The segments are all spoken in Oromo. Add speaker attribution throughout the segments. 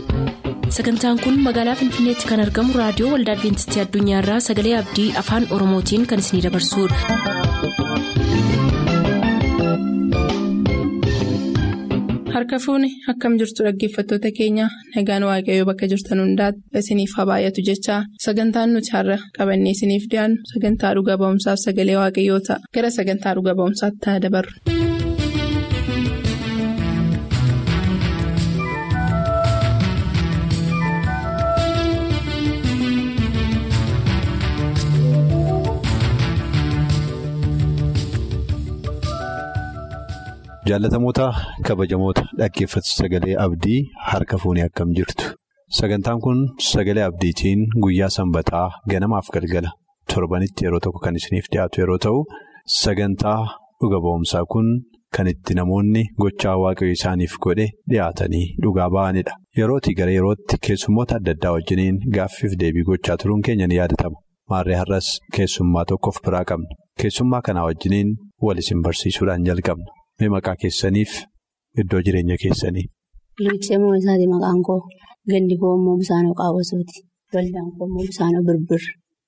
Speaker 1: sagantaan kun magaalaa finfinneetti kan argamu raadiyoo waldaa adventistii addunyaarraa sagalee abdii afaan oromootiin kan isinidabarsudha.
Speaker 2: harka fuuni akkam jirtu dhaggeeffattoota keenya nagaan waaqayyoo bakka jirtan hundaati isiniif haa baay'atu jechaa sagantaan nuti har'a qabannee isiniif dhiyaannu sagantaa dhuga ba'umsaaf sagalee waaqayyoo ta'a gara sagantaa dhuga ba'umsaatti haa dabarru.
Speaker 3: Jaallatamoota kabajamoota dhaggeeffatu sagalee abdii harka fuunee akkam jirtu. Sagantaan kun sagalee abdiitiin guyyaa sanbataa ganamaaf galgala torbanitti yeroo tokko kan isiniif dhiyaatu yeroo ta'u, sagantaa dhuga ba'umsaa kun kan itti namoonni gochaa waaqayyo isaaniif godhe dhiyaatanii dhugaa ba'anidha. Yerootii gara yerootti keessummoota adda addaa wajjiniin gaaffiif deebii gochaa turuun keenya ni yaadatama. Maarree har'as keessummaa tokko of biraa qabna. Keessummaa kanaa wajjiniin wal isin barsiisuudhaan jalqabna. Mee maqaa keessaniif iddoo jireenya keessanii.
Speaker 4: Luuccee isaati maqaan koo gandi koo immoo Bisaanoo Qaawwasooti. Waldaan koo immoo Bisaanoo Birbir.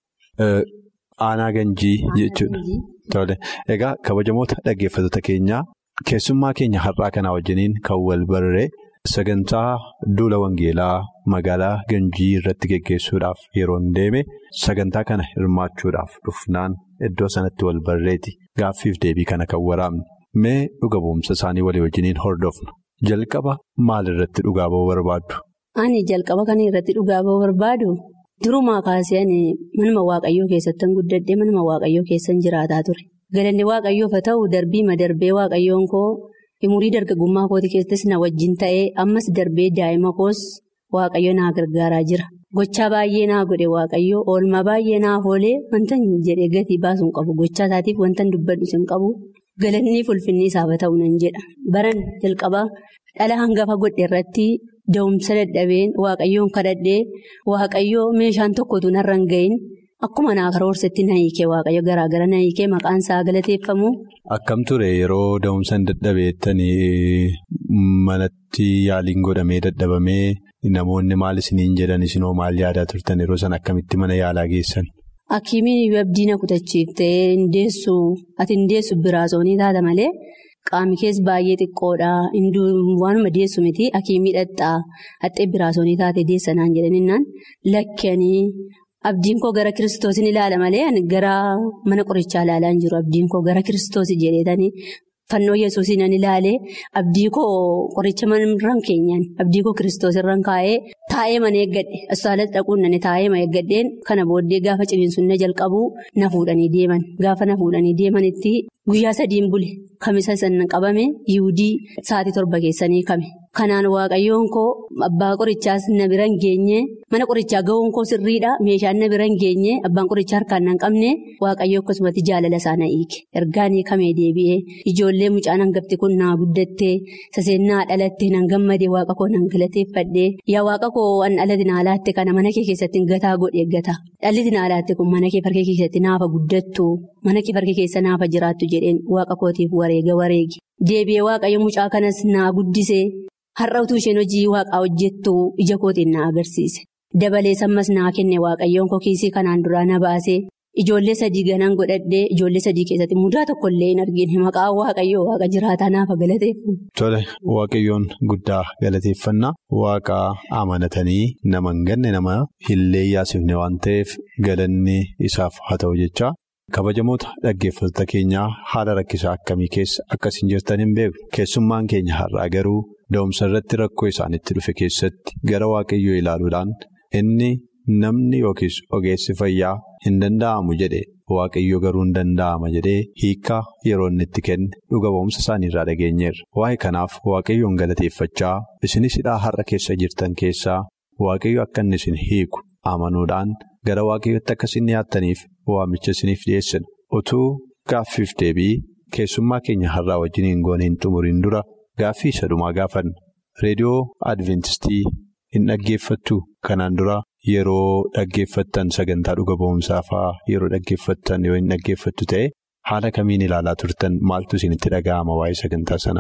Speaker 3: Aanaa Ganjii jechuudha. Tole egaa kabajamoota dhaggeeffattoota keenyaa keessummaa keenya har'aa kanaa wajjiniin kan wal barree sagantaa duula wangeelaa magaalaa Ganjii irratti geggeessuudhaaf yeroo hin deeme sagantaa kana hirmaachuudhaaf dhufnaan iddoo sanatti wal barreeti gaaffiif deebii kana kan waraabne. Mee dhuga ba'umsa isaanii walii wajjiniin hordofna. Jalqaba maal irratti dhugaa ba'uu barbaaddu?
Speaker 4: Ani jalqaba kana irratti dhugaa ba'uu barbaadu durumaa kaasee ani manuma waaqayyoo keessattan guddadhee manuma waaqayyoo keessan jiraataa ture. Galanni waaqayyoof haa ta'u darbiima darbee waaqayyoon koo umurii dargaggummaa kooti keessattis na wajjin ta'ee ammas darbee daa'ima koos waaqayyo naa gargaaraa jira. Gochaa baay'ee naa godhe waaqayyoo oolmaa baay'ee naaf oolee wanta jedhee gatii baasuu hin qabu gochaa isaatiif wanta dubbadhus hin qabu. Galanni ulfinni isaaf haa ta'u nan jedha. Baran jalqabaa dhala hangafa godhe irratti da'umsa dadhabeen waaqayyoon kadhadhee waaqayyoo meeshaan tokkotu narra hin ga'iin akkuma naa karoorsetti na hiikee waaqayyo garaagara na hiikee maqaan isaa galateeffamu.
Speaker 3: Akkam ture yeroo da'umsa hin dadhabeettanii manatti yaaliin godhamee dadhabamee namoonni maal isiniin jedhan isinoo maal yaadaa turtan yeroo san akkamitti mana yaalaa geessan?
Speaker 4: Hakiimiin abdii na kutachiiftee hindeessu ati hindeessu biraasonii taata malee qaamni keessa baay'ee xiqqoodha waanuma deessu miti hakiimii dhadhaa haxxee biraasonii taate deessanaan jedhaninnaan lakkanii abdiin koo gara kiristoosiin ilaala malee gara mana qorichaa ilaalaa hin jiru abdiin koo gara kiristoosii jedheetanii fannoo yesuusiin an ilaalee abdii koo qoricha manarraan keenyaan abdii koo kiristoos irraan kaa'ee. Taa'ee mana eeggadhe asxaalatti dhaquun nani taa'ee mana eeggadheen kana booddee gaafa ciniinsuun na jalqabu na fuudhanii deeman gaafa na fuudhanii deemanitti guyyaa sadiin bule kamisa sana qabame yiwudii sa'aatii torba keessanii kame kanaan waaqayyoon koo abbaa qorichaas na bira hin geenye mana qorichaa ga'uun koo sirriidha meeshaan na bira hin geenye abbaan qorichaa harkaan na hin qabne waaqayyoo akkasumatti jaalala isaa na hiike ergaanii kamee deebi'ee ijoollee mucaan hangafti kun naa guddattee saseennaa dhalattee nan gammadee waaqa koo nan galateeffadhee yaa waaqa koo an dhalli naalaatti kana mana kee keessatti gataa godhe gata dhalli naalaatti kun mana kee farkee keessatti naafa guddattu mana kee farkee keessa naafa jiraattu jedheen waaqa kootiif wareega wareegi deebi'ee waaqayyo mucaa kanas naa guddisee har'a utuu isheen hojii waaqaa hojjettu ija kootiin na agarsiise dabalee sammas naa kenne waaqayyoon koo kiisii kanaan duraa na baasee ijoollee sadii ganaan godhadhee ijoollee sadii keessatti mudaa tokkollee hin argine maqaa waaqayyoo waaqa jiraataa naafa galateeffamu.
Speaker 3: Tole waaqayyoon guddaa galateeffannaa waaqa amanatanii nama hin ganne nama hillee yaasifne waan ta'eef galanni isaaf haa ta'u jecha. Kabajamoota dhaggeeffattoota keenyaa haala rakkisaa akkamii keessa akkasiin jirtan hin beeku keessummaan keenya har'aa garuu da'umsa irratti rakkoo isaanitti dhufe keessatti gara waaqayyoo ilaaluudhaan inni namni yookiis ogeessi fayyaa hin danda'amu jedhe waaqayyo garuu hin danda'ama jedhee hiikaa yeroo inni itti kenne dhuga ba'umsa isaaniirraa dhageenyeerra waa'ee kanaaf waaqayyoon galateeffachaa isinis hidhaa har'a keessa jirtan keessaa waaqayyo akka inni isin hiiku amanuudhaan. Gara waaqayyootti akka isin dhiyaattaniif waamicha isiniif dhiyeessina. Utuu gaaffiif deebii keessummaa keenya har'aa wajjin hin goone hin xumuriin dura gaaffii isa dhumaa gaafanna. Reediyoo Adventistii hin dhaggeeffattu kanaan dura yeroo dhaggeeffattan sagantaa dhuga ba'umsaa fa'aa yeroo dhaggeeffattan yoo hin dhaggeeffattu ta'e haala kamiin ilaalaa turtan maaltu isinitti dhaga'ama waa'ee sagantaa sanaa?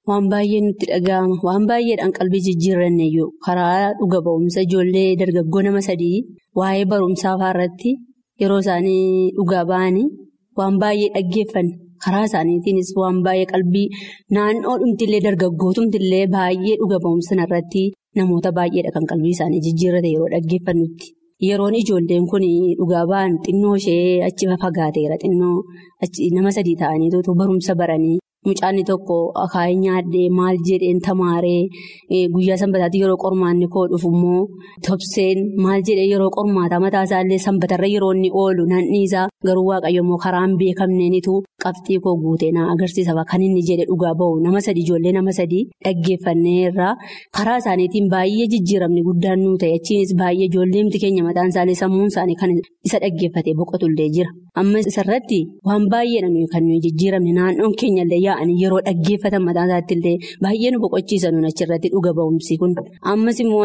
Speaker 4: waan baay'ee nutti dhaga'ama waan baay'eedhaan qalbii jijjiirranne iyyuu karaa dhuga ba'umsa ijoollee dargaggoo nama sadii waa'ee barumsaa irratti yeroo isaanii dhugaa ba'anii waan baay'ee dhaggeeffanne karaa isaaniitiinis waan baay'ee qalbii naannoo dhumtillee dargaggootumtillee baay'ee dhuga ba'umsa irratti namoota baay'eedha kan qalbii isaanii jijjiirrate yeroo dhaggeeffannutti. Yeroon ijoolleen kun dhugaa ba'an xinnoo ishee achi fagaateera xinnoo nama sadii ta'anii barumsa baranii mucaanni tokko akaayii nyaadhee maal jedheen tamaaree guyyaa sanbataatti yeroo qormaanni koo dhufu immoo tobseen maal jedhee yeroo qormaataa mataa isaallee sanbatarra yeroo inni oolu nanniisaa garuu waaqayyo immoo karaan beekamneenitu qabxii koo guutee na agarsiisa kan inni jedhe dhugaa ba'u nama sadii ijoollee nama sadii dhaggeeffanneerraa karaa isaaniitiin baay'ee jijjiiramni guddaan nuu ta'e achiinis baay'ee ijoolleemti keenya mataan isaanii sammuun isaanii kan isa dhaggeeffatee boqotullee jira amma isarratti waan baay'eedha nuyi kan nuyi jijjiiramne naannoon keenyallee yaa'anii yeroo dhaggeeffatan mataan isaattillee baay'ee nu boqochiisa nuun achirratti dhuga ba'umsi kun ammas immoo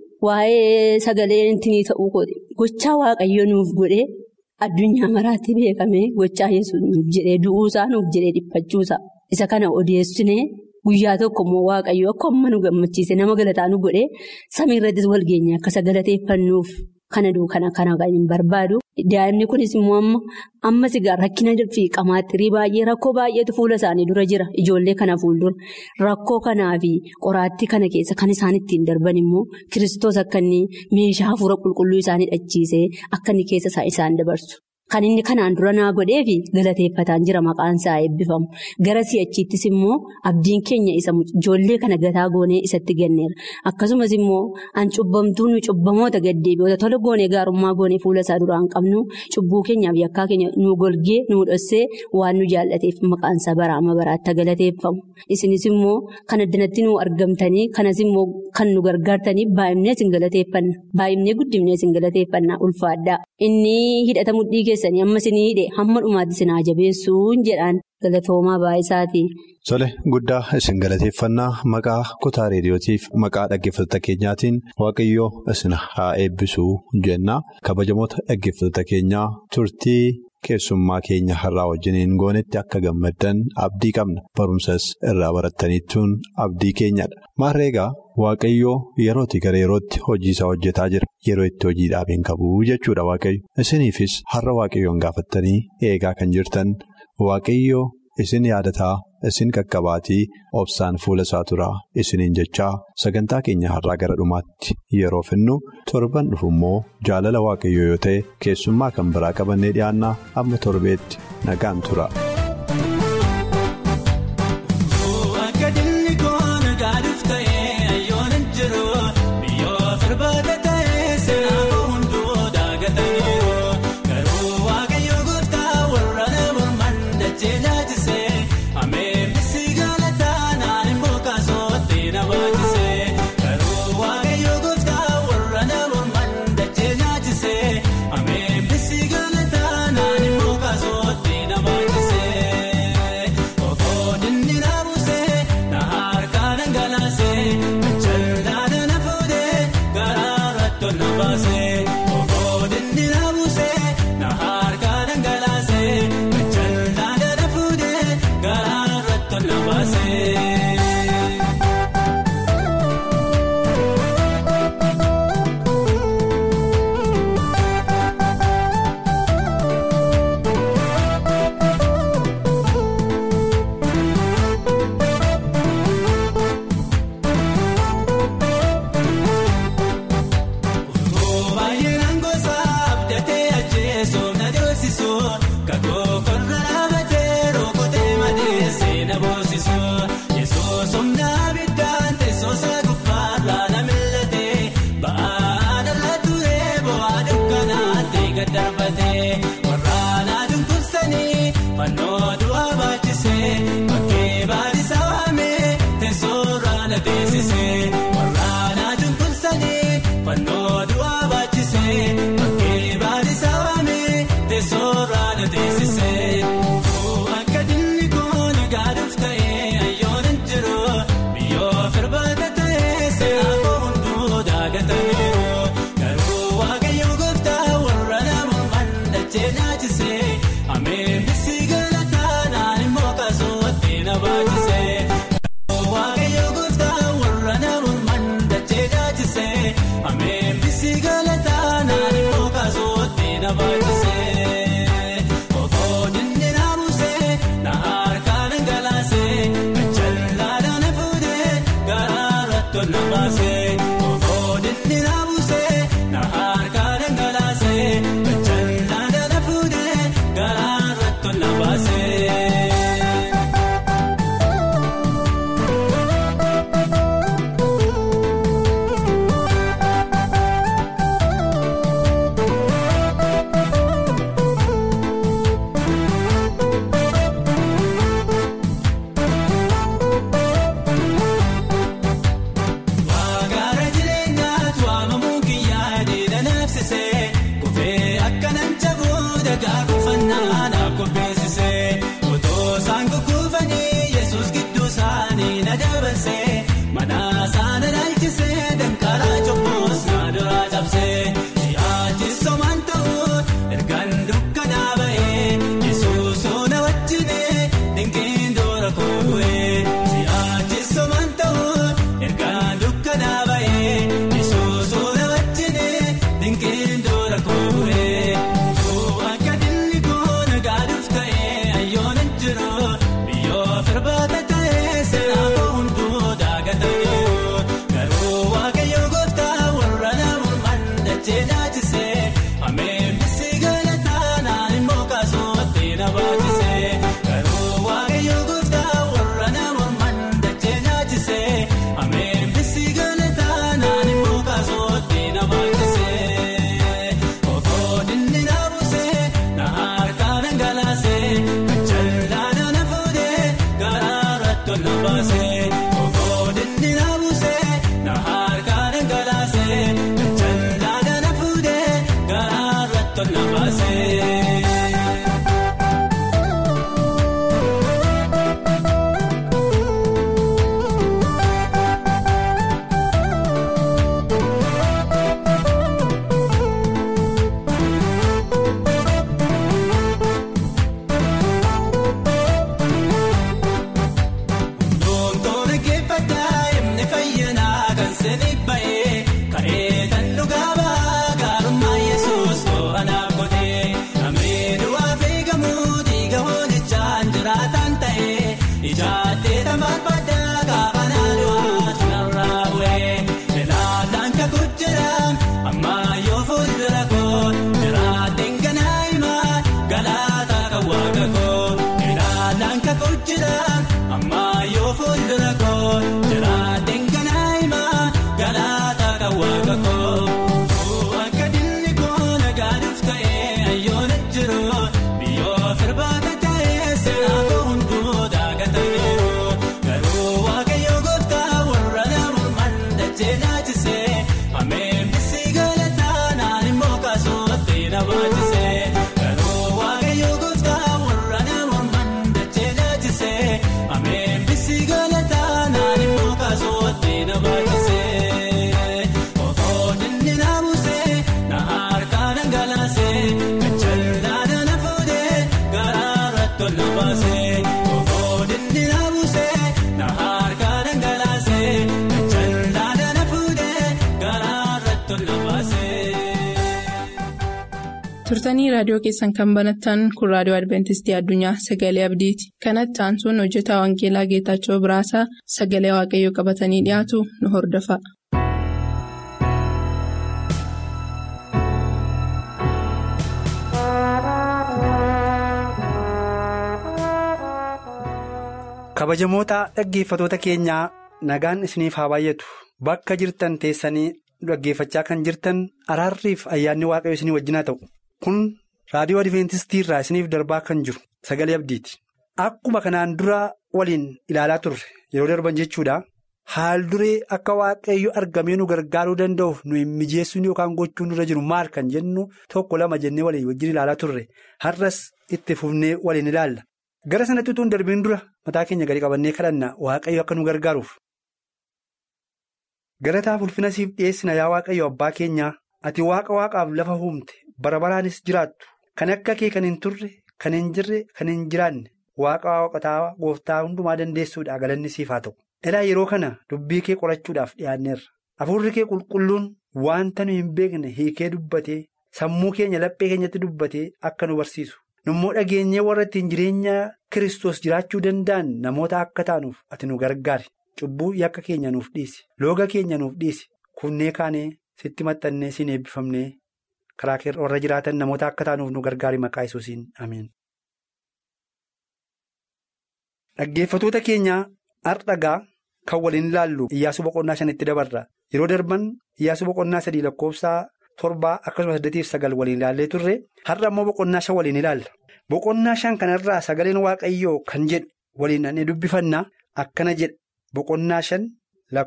Speaker 4: waa'ee sagalee intinii ta'uu gochaa waaqayyo nuuf godhee. Addunyaa maraatti beekame gochaa yesuus nuuf jedhee du'uusaa nuuf jedhee dhiphachuusaa isa kana odeessinee guyyaa tokko immoo waaqayyo akka amma nu gammachiise nama galataa nu godhee samii irrattis walgeenye akka isa galateeffannuuf kana duukana kana kan hin barbaadu. Daa'imni kunis immoo amma ammas egaa rakkina fi qamaaxirii baay'ee rakkoo baay'eetu fuula isaanii dura jira ijoollee kana fuuldura rakkoo kanaa fi qoraattii kana keessa kan isaan ittiin darban immoo kiristoos akka inni meeshaa hafuura qulqulluu isaanii dhachiisee akka inni keessa isaan dabarsu. Kan inni kanaan dura naa godhee fi galateeffataan jira maqaan isaa eebbifamu. Gara si'achiittis immoo abdiin keenya isa ijoollee kana gataa goonee isatti ganneera. Akkasumas immoo an cubbamtuu nu cubbamoota gaddeebi'oota tola goonee gaarummaa goonee fuula isaa duraan qabnu cubbuu keenyaaf yakkaa keenya nu golgee nu dhossee waan nu jaallateef maqaan isaa baraama baraatti galateeffamu. Isinis immoo kan addanatti nu argamtanii kanas immoo kan nu gargaartanii baay'inee isin galateeffanna. Baay'inee guddifnee isin galateeffanna ulfaadhaa. Inni hidhata mudhii keessanii amma isin hidhe hamma dhumaatti isin haa jabeessuun jedhaan galatoomaa baay'isaati.
Speaker 3: Tole guddaa isin galateeffannaa maqaa kutaa reediyootiif maqaa dhaggeeffattoota keenyaatiin waaqayyoo isin haa eebbisuu jenna kabajamoota dhaggeeffattoota keenyaa turtii keessummaa keenya har'aa wajjiniin goonetti akka gammaddan abdii qabna barumsas irraa barattaniittuun abdii keenyadha maarreegaa waaqayyoo yerootti gara yerootti hojii isaa hojjetaa jira yeroo itti hojii dhaabeen qabu jechuudha waaqayyo isiniifis har'a waaqayyoon gaafattanii eegaa kan jirtan waaqayyoo. Isin yaadataa isin qaqqabaatii obsaan fuula isaa turaa isiniin jechaa sagantaa keenya har'aa gara dhumaatti yeroo finnu torban dhufu immoo jaalala waaqayyoo yoo ta'e keessummaa kan biraa qabannee dhiyaannaa amma torbeetti nagaan tura.
Speaker 5: Baay'ee. nagaa kuufannaa naaf qopheessisee otoo isaan gugguufanii yesus gidduu isaanii na dabarsee mana isaanii dhaalchisee danqaraa cobboos na duraa cabsee si'aachi somaan ta'uun ergaan dukkanaa ba'ee yesus na wajjinee dinqiin dura koo'ee si'aachi somaan ta'uun ergaan dukkanaa ba'ee yesus na wajjinee dinqiin dura koo'ee akka dilli goona gaaduuf ta'ee ayyoona jiru biyyoo firbaata ta'ee seenaa hunduu daagatanii garuu waaqayyo gooftaa warra namumaan dachee naachisee ameen bisi galataa naan immoo kaasootti na baachisee garuu waaqayyo gooftaa warra namumaan dachee naachisee ameen bisi galataa naan immoo kaasootti na baachisee okoo dinni na buusee na harkaa dhangalaasee kachallaana na fuudhee garaara tola baasee okoo dinni na buusee na harkaa dhangalaasee kachallaana na fuudhee garaara tola baasee. Doontoon geeffataa himni fayyanaa kan sirrii ba'ee ka'ee kan dhugaa ba'a gaarummaa yesus to'anaaf godhee namni du'aa feegamuu dhiiga hoolichaan jiraataan ta'ee ijaattee tambaafadhaa kaafanaa du'aa tunarraa bu'ee ilaalaan kakuu jedham ammaa yoo fuuldura koo jiraateen ganaa himaa galaataa kan waaqa koo ilaalaan kakuu jedham ammaa yoo fuuldura koo jiraateen ganaa himaa galaataa kan waaqa koo akka dilli koo nagaaduuf ta'ee ayyoona jiru biyyoo firbaata ta'ee seenaa koo hunduu daagataniiru garuu waaqayyo gooftaa warra namumaan dachee naachisee ameen bisi galataa naan immoo kaasootti na baachisee garuu waaqayyo gooftaa warra namumaan dachee naachisee ameen bisi galataa naan immoo kaasootti na baachisee okoo dinni na buusee na harkaa dhangalaasee kachallaana na fuudhee garaara tola baasee okoo dinni na buusee na harkaa dhangalaasee kachallaana na fuudhee garaara tola baasee.
Speaker 2: turtanii raadiyoo keessan kan banattan kun raadiyoo adventistii addunyaa sagalee abdiiti kanatti aansuun hojjetaa wangeelaa geetaachoo biraasaa sagalee waaqayyoo qabatanii dhiyaatu nu hordofa.
Speaker 6: kabajamoota dhaggeeffatoota keenyaa nagaan isiniif haa baay'atu bakka jirtan teessanii dhaggeeffachaa kan jirtan araarriif ayyaanni waaqayyo isinii wajjin haa ta'u kun raadiyoo adventistii irraa isiniif darbaa kan jiru sagalee abdiiti akkuma kanaan dura waliin ilaalaa turre yeroo darban jechuudha haal duree akka waaqayyo argamee nu gargaaruu danda'uuf nu hin mijeessuun yookaan gochuun nurra jiru maal kan jennu tokko lama jennee waliin wajjin ilaalaa turre har'as itti fufnee waliin ilaalla. Gara sanatti utuu hin darbiin dura mataa keenya gadi qabannee kadhanna waaqayyo akka nu gargaaruuf. Galataaf ulfina siif dhiyeessina yaa waaqayyo abbaa keenyaa ati waaqa waaqaaf lafa uumte bara baraanis jiraattu kan akka kee kan hin turre kan hin jirre kan hin jiraanne waaqa waaqotaa gooftaa hundumaa dandeessuudha galanni siif haa ta'u. Ilaa yeroo kana dubbii kee qorachuudhaaf dhiyaanneerra hafuurri kee qulqulluun wanta nu hin beekne hiikee dubbatee sammuu keenya laphee keenyatti dubbatee akka nu barsiisu. Nummoo dhageenyee warra ittiin jireenya Kiristoos jiraachuu danda'an namoota akka taanuuf ati nu gargaari. Cubbuu yakka keenya nuuf dhiisi. Looga keenya nuuf dhiisi. Kunnee kaanee sitti maxxannee siin eebbifamnee karaa warra jiraatan namoota akka taanuuf nu gargaari maqaa Yesuusiin ameen. Dhaggeeffatoota keenyaa hardhagaa kan waliin ilaallu Iyyaasuu boqonnaa shanitti dabarra. Yeroo darban Iyyaasuu boqonnaa sadii lakkoofsaa torbaa akkasumas saddeetiif sagal waliin ilaallee turre har'a immoo boqonnaa shan waliin ilaalla. Boqonnaa shan kanarraa sagaleen waaqayyoo kan jedhu waliin dhannee dubbifanna akkana jedha boqonnaa shan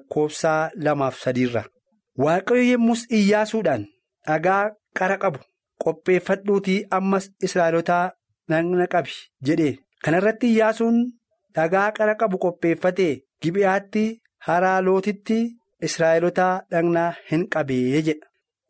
Speaker 6: lakkoofsaa lamaaf sadiirra. Waaqayyo yemmus Iyyaasuudhaan dhagaa qara qabu qopheeffadhuutii ammas Israa'elotaa dhaqna qabi jedhe. Kana irratti Iyyaasuun dhagaa qara qabu qopheeffatee Gibe'aatti haraa lootitti Israa'elotaa dhaqna hin qabee jedha.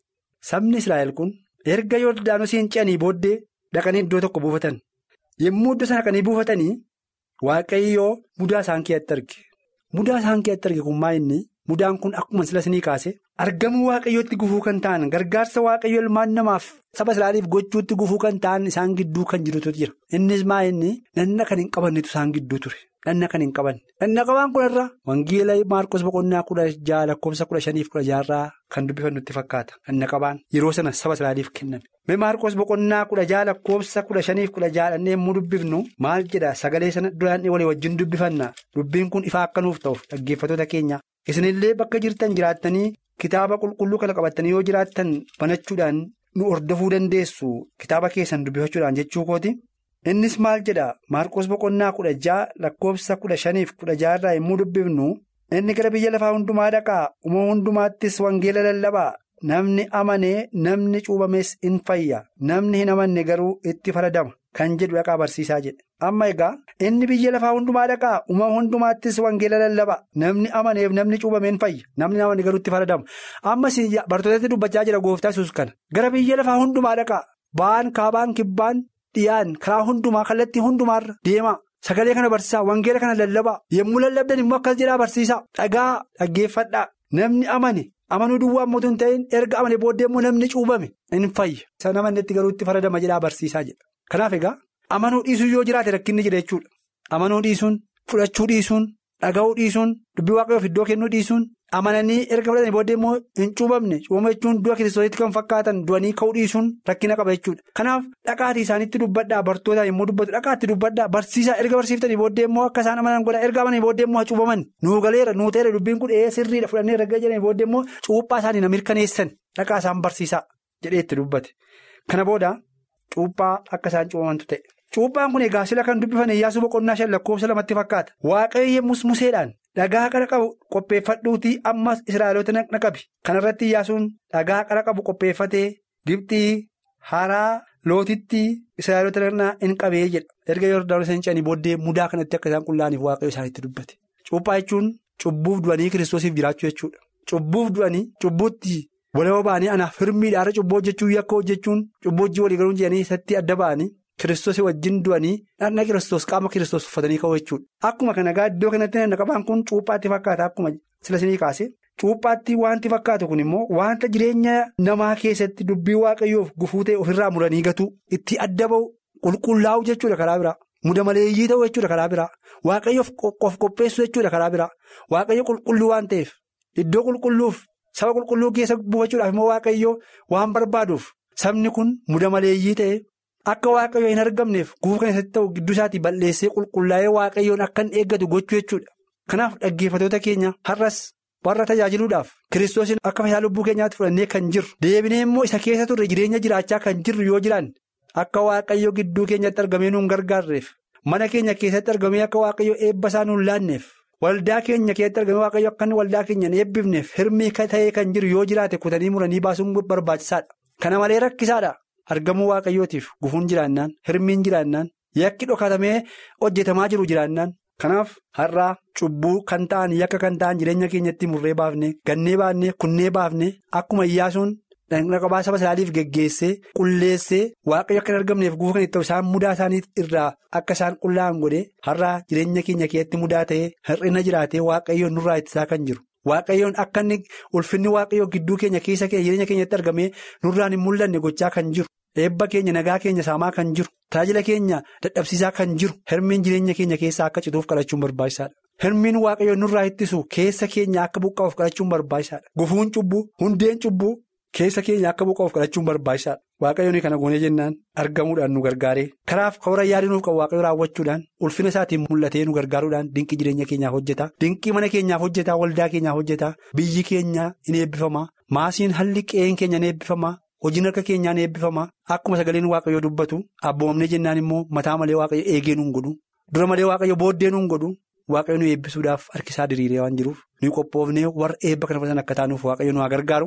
Speaker 6: Sabni Israa'el kun erga Yordaanosiin ce'anii booddee dhaqanii iddoo tokko buufatan. Yommuu iddoo sana dhaqanii buufatanii Waaqayyoo mudaa isaan keessatti arge. Mudaa isaan keessatti arge kun maal inni mudaan kun akkuma sila isinii kaase argamuu waaqayyootti gufuu kan ta'an gargaarsa waaqayyo ilmaan namaaf saba Israa'eliif gochuutti gufuu kan ta'an isaan gidduu kan jirutu jira. Innis maal inni dhanna kan hin qabannetu isaan gidduu ture. Dhanna kan hin qabanne. Dhanna qabaan kunarra wangeela Maarkos boqonnaa kudha jaha lakkoofsa kudha shaniif kudha jaharraa kan dubbifannutti fakkaata. Dhanna qabaan yeroo sana saba Israa'eliif kenname. Mee Maarkos boqonnaa kudha jaha lakkoofsa kudha shaniif kudha jaha dhannee yommuu dubbifnu maal jedha sagalee sana duraan walii wajjin dubbifanna dubbiin kun ifaa akka nuuf ta'uuf dhaggeeffattoota keenya isinillee bakka jirtan jiraattanii kitaaba qulqulluu kana qabatanii yoo jiraattan banachuudhaan nu hordofuu dandeessu kitaaba keessan dubbifachuudhaan jechuu kooti. Innis maal jedha Maarkos boqonnaa kudha jaha lakkoofsa kudha shaniif kudha jaharraa yommuu dubbifnu inni gara biyya lafaa hundumaa dhaqaa uumama hundumaattis wangeela lallabaa. Namni amanee namni cuubames in fayya namni hin amanne garuu itti faradama kan jedhu dhaqaa barsiisaa jedhe amma egaa inni biyya lafaa hundumaa dhaqaa uumama hundumaattis wangeela lallaba namni amaneef namni cuubame in fayya namni hin amanne garuu itti faradama ammas bartootatti dubbachaa jira gooftaa yesuus kana gara biyya lafaa hundumaa dhaqaa ba'aan kaabaan kibbaan dhiyaan karaa hundumaa kallattii hundumaarra deemaa. Sagalee kana barsiisaa wangeela kana lallabaa yommuu lallabdan immoo akkas jedhaa barsiisaa dhagaa dhaggeeffadhaa namni amane. Amanuu duwwaa ammoo hin ta'in erga amane booddee immoo namni cuubame in fayya. San amannetti garuu itti faradama jedhaa barsiisaa jedha. Kanaaf egaa amanuu dhiisuu yoo jiraate rakkinni jira jechuudha. Amanuu dhiisuun, fudhachuu dhiisuun, dhaga'uu dhiisuun, dubbii waaqayyoof iddoo kennuu dhiisuun, amananii erga fudhatanii booddee immoo hin cuubamne cuubama jechuun du'a kiristoositti kan fakkaatan du'anii ka'uu dhiisuun rakkina qaba jechuudha. Kanaaf dhaqaatii isaanitti dubbadhaa bartootaan yommuu dubbatu dhaqaatti dubbadhaa barsiisaa erga barsiiftanii booddee immoo akka isaan amanan godha erga amananii booddee immoo cuubaman nuu galeera nuu ta'eera dubbiin kun ee sirriidha fudhannee erga jedhanii booddee immoo cuuphaa isaanii na mirkaneessan dhaqaa isaan barsiisaa jedhee itti dubbate. Kana booda cuuphaa akka isaan cuubamantu ta'e. Cuuphaan kun egaa sila kan dubbifan Iyyaasuu boqonnaa shan lakkoofsa lamatti fakkaata. Waaqayyo yemmus museedhaan dhagaa qara qabu qopheeffadhuutii ammas Israa'eloota naqna qabi. Kana irratti Iyyaasuun dhagaa qara qabu qopheeffatee Gibxii haraa lootitti Israa'eloota naqnaa hin qabee jedha. Erga Yordaanos hin ce'anii booddee mudaa kanatti akka isaan qullaa'aniif Waaqayyo isaanitti dubbate. Cuuphaa jechuun cubbuuf du'anii kiristoosiif jiraachuu jechuudha. Cubbuuf du'anii cubbuutti walaba ba'anii anaaf hirmiidhaara cubbuu hojjechuu yakka hojjechuun cubbuu hojii walii galuun jedhanii isatti adda ba'anii. Kiristoos wajjin du'anii dhaqna kiristoos qaama kiristoos uffatanii ka'uu jechuudha. Akkuma kana egaa iddoo kanatti dhaqna qabaan kun cuuphaatti fakkaata akkuma silasinii kaase. Cuuphaatti wanti fakkaatu kun immoo wanta jireenya namaa keessatti dubbii waaqayyoof gufuu ta'e ofirraa muranii gatuu itti adda ba'u qulqullaa'u jechuudha karaa biraa. Muda maleeyyii ta'uu jechuudha karaa biraa. Waaqayyoof of qopheessuu jechuudha karaa biraa. Waaqayyo qulqulluu waan ta'eef iddoo qulqulluuf saba qulqulluu keessa buufachuudhaaf immoo waaqayyoo waan barbaaduuf sabni kun muda maleeyyii ta'e. Akka waaqayyoo hin argamneef gufuu kan keessatti ta'u gidduu isaatii balleessee qulqullaa'ee waaqayyoon akka hin eeggatu gochuu jechuudha. Kanaaf dhaggeeffatoota keenya har'as warra tajaajiluudhaaf kiristoosiin akka fayyaa lubbuu keenyaatti fudhannee kan jirru deebinee immoo isa keessa turre jireenya jiraachaa kan jirru yoo jiran akka waaqayyoo gidduu keenyatti argamee nuun gargaarreef mana keenya keessatti argamee akka waaqayyoo eebba isaa nuun laanneef waldaa keenya keessatti argamee waaqayyoo akka waldaa keenya hin eebbifneef hirmii ta'ee kan jiru yoo jiraate kutanii muranii baasuun barbaachisaadha. Kana malee rakkisaadha. Argamuu waaqayyootiif gufuun jiraannaan hirmiin jiraannaan yakki dhokatamee hojjetamaa jiru jiraannaan kanaaf har'aa cubbuu kan ta'an yakka kan ta'an jireenya keenyatti murree baafne gannee baafne kunnee baafne akkuma iyyaasuun dhaqna qabaa saba isaaniif geggeessee qulleessee waaqayyo akka hin argamneef gufuu kan itti ta'u isaan mudaa isaanii irraa akka isaan qullaa'an godhee har'aa jireenya keenya keessatti mudaa ta'ee hir'ina jiraatee waaqayyoon nurraa ittisaa kan jiru. Waaqayyoon akka inni ulfinni waaqayyoo gidduu keenya keessa jireenya keenyatti argamee nurraan hin mul'anne gochaa kan jiru eebba keenya nagaa keenya saamaa kan jiru tajaajila keenya dadhabsiisaa kan jiru hirmiin jireenya keenya keessaa akka cituuf kadhachuun barbaachisaadha. Hirmiin waaqayyoon nurraa ittisu keessa keenya akka buqqa'uuf kadhachuun barbaachisaadha. Gufuun cubbuu hundeen cubbuu keessa keenya akka buqqa'uuf kadhachuun barbaachisaadha. Waaqayyoon kana goonee jennaan argamuudhaan nu gargaaree karaaf karoora yaadinuuf qabu waaqayyo raawwachuudhaan ulfina isaatiin mul'atee nu gargaaruudhaan dinqii jireenya keenyaaf hojjeta dinqii mana keenyaaf hojjeta waldaa keenyaaf hojjeta biyyi keenya in eebbifama maasiin halli qe'een keenya in eebbifama hojiin harka keenyaa in eebbifama akkuma sagaleen waaqayyoo dubbatu abboomamnee jennaan immoo mataa malee waaqayyo eegee nuun godhu dura malee waaqayyo booddee nuun godhu waaqayyo nu eebbisuudhaaf harkisaa diriiree waan jiruuf nu qophoofnee warra eebba kana fudhatan akka taanuuf waaqayyo nu gargaaru.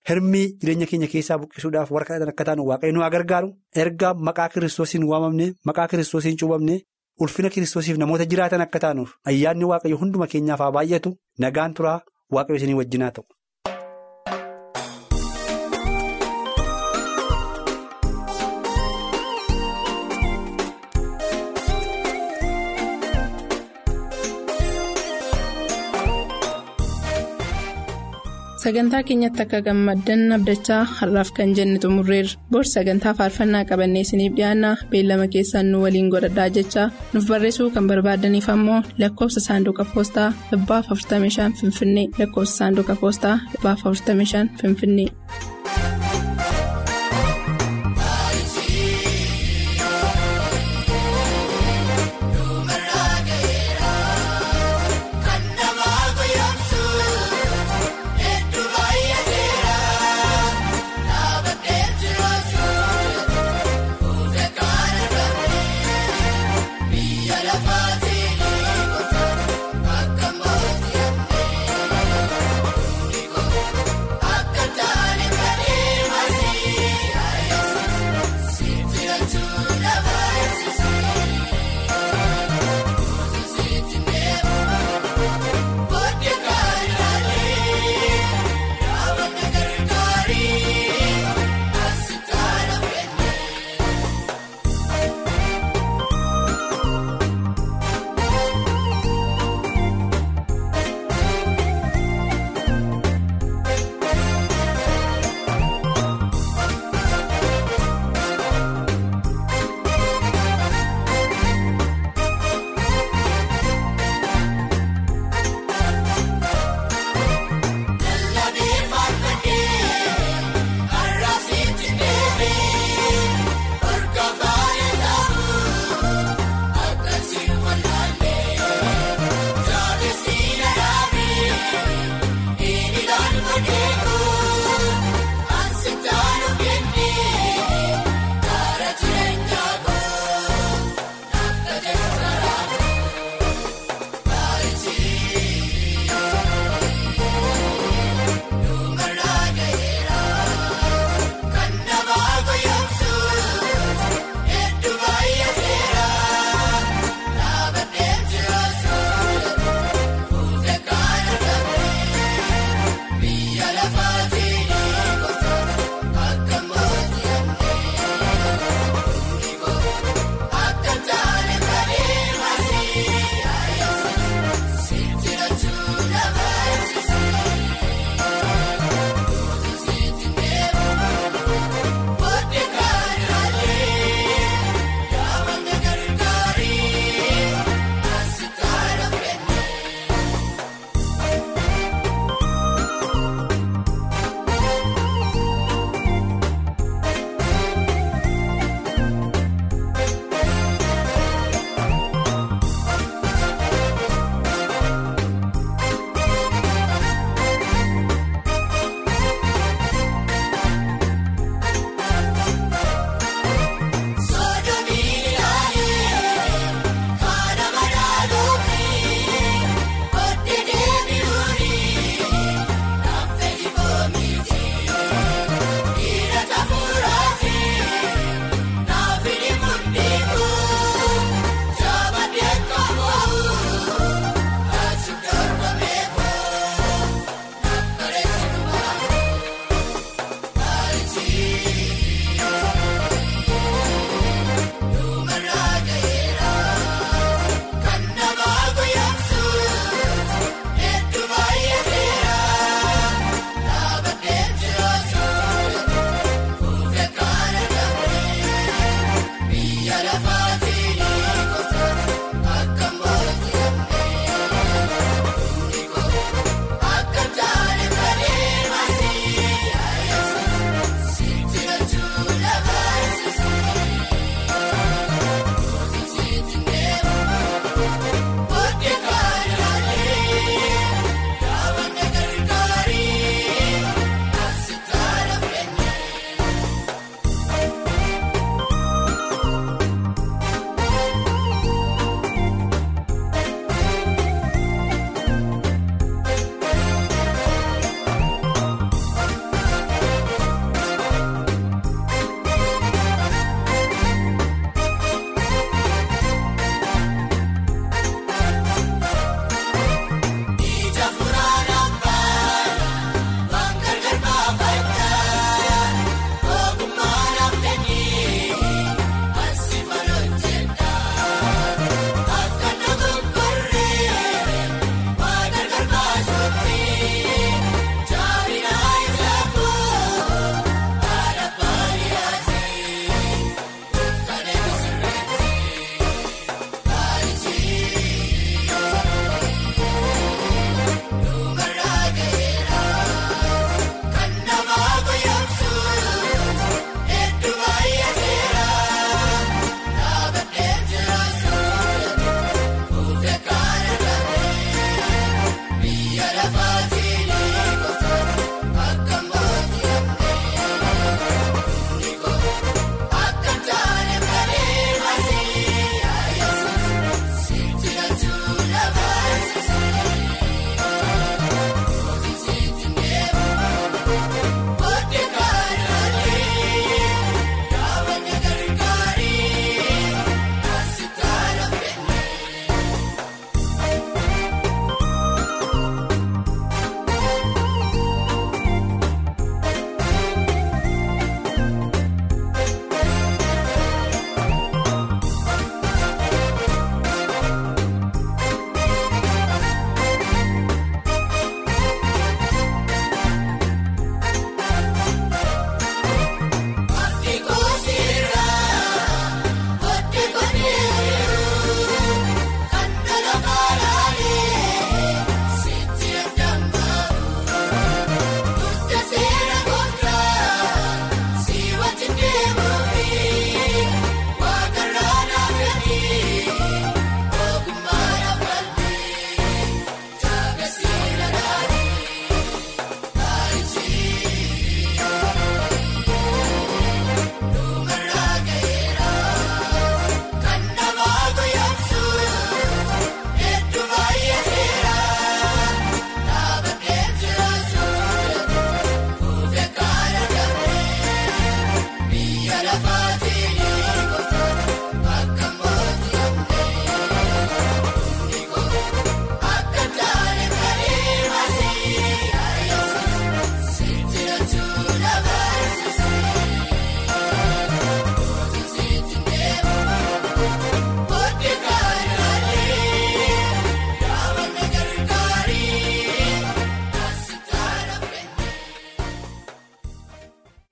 Speaker 6: hirmii jireenya keenya keessaa buqqisuudhaaf warra kadhatan akka taanu waaqayyo nu haa gargaaru erga maqaa kiristoosiin waamamne maqaa kiristoosiin cuubamne ulfina kiristoosiif namoota jiraatan akka taanuuf ayyaanni waaqayyo hunduma keenyaaf haa baay'atu nagaan turaa waaqayyo isinii wajjinaa ta'u.
Speaker 2: Sagantaa keenyatti akka gammaddan abdachaa har'aaf kan jenne xumurreerra. Bor sagantaa faarfannaa qabannee isiniif dhiyaanna beellama keessaan nu waliin godhadhaa jechaa nuuf barreessuu kan barbaadaniif ammoo lakkoofsa saanduqa poostaa 45 Finfinnee lakkoofsa saanduqa poostaa 45 Finfinnee.